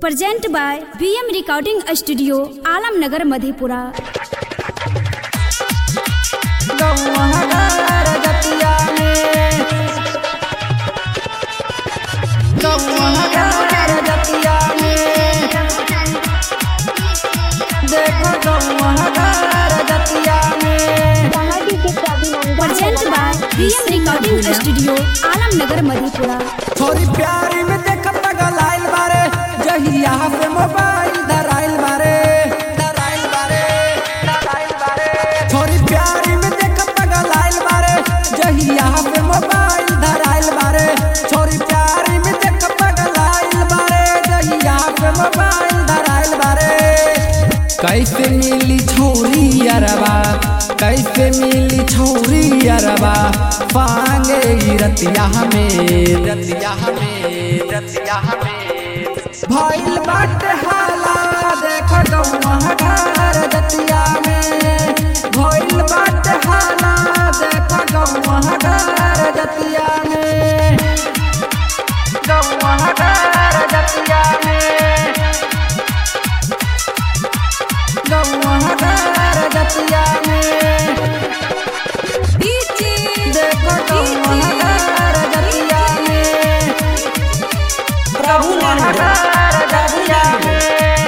present by BM recording studio Alamnagar Madhepura गौहगार जतिया में गौहगार जतिया में देखो गौहगार जतिया में present by BM recording studio Alamnagar Madhepura थोड़ी प्यारी में देख पगल आइल बारे जहिया से मोबाइल धराइल बारे धराइल बारे धराइल बारे थोड़ी प्यारी में देख पगल आइल बारे जहिया से मोबाइल धराइल बारे थोड़ी प्यारी में देख पगल आइल बारे जहिया से मोबाइल धराइल बारे कैसे मिली छोरी अरबा कैसे मिली छोरी अरबा पांगे ई रतिया में रतिया में रतिया में भइल बाटे हाला देख गौहगार जतिया में भइल बाटे हाला देख गौहगार जतिया में गौहगार जतिया में गौहगार जतिया में देखो गौहगार जतिया में गौहगार जतिया में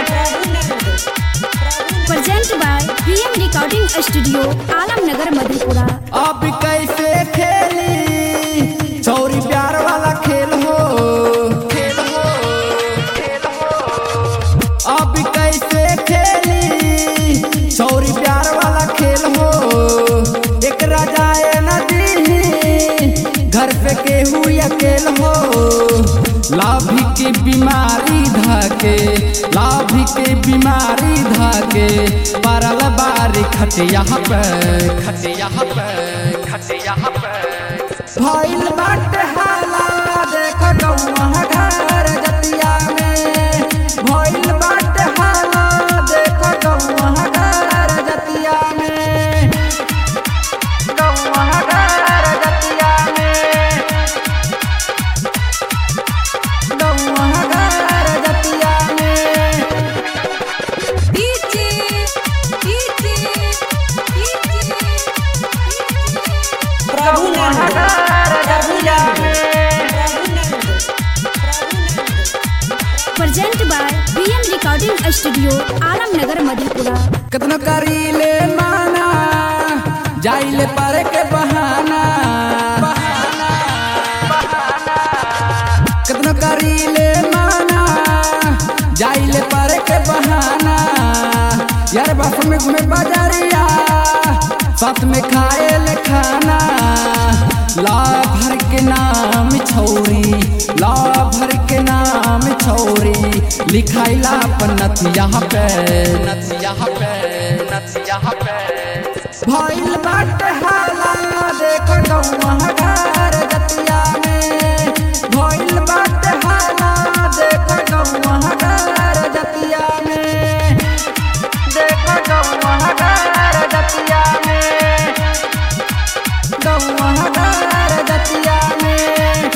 present by BM recording studio Alamnagar Madhepura अब कैसे खेली चौरी प्यार वाला खेल हो खेल हो खेल हो अब कैसे खेली चौरी प्यार वाला खेल हो एक राजाए नदी घर पे केहू अकेल हो लाभी की बीमारी धके लाभी की बीमारी धके परल बारी खटिया पे खटिया पे खटिया पे भइल बाटे हाला देख गौहगार जतिया में भइल बाटे हाला देख गौहगार जतिया में गौहगार जतिया में गौहगार जतिया में गौहगार जतिया में present by BM recording studio Alamnagar Madhepura कितनो करीले माना जाइले पर के बहाना बहाना बहाना कितनो करीले माना जाइले पर के बहाना यार बाप में घूमे बाजारिया साथ में खाए ले खाना ला भर के नाम छौरी ला भर के नाम छौरी लिखाइला अपन नथिया पे नथिया पे नथिया पे भइल बाटे हाला देख गौहगार जतिया में भइल बाटे हाला देख गौहगार जतिया में देख गौहगार जतिया में गौहगार जतिया में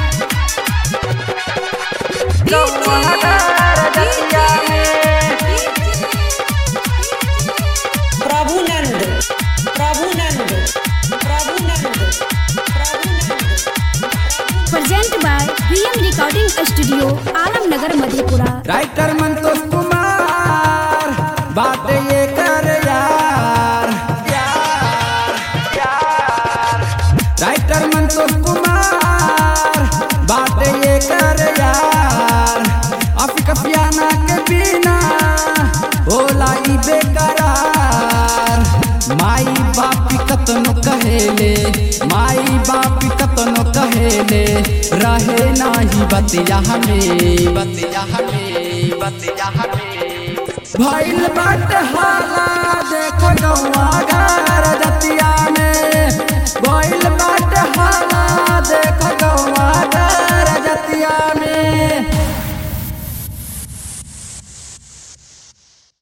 गौहगार जतिया में Prabhunand Prabhunand Prabhunand Prabhunand present by BM recording studio Alamnagar Madhepura writer Santosh Kumar बात ये कर यार यार यार राइटर संतोष कुमार बात ये कर यार अफिक पियाना के बिना होला ई बेकरार माई बापी कतनो कहेले माई बापी कतनो कहेले रहे नाही बतिया हमें बतिया हमें बतिया हमें भइल बाटे हाला देख गौआ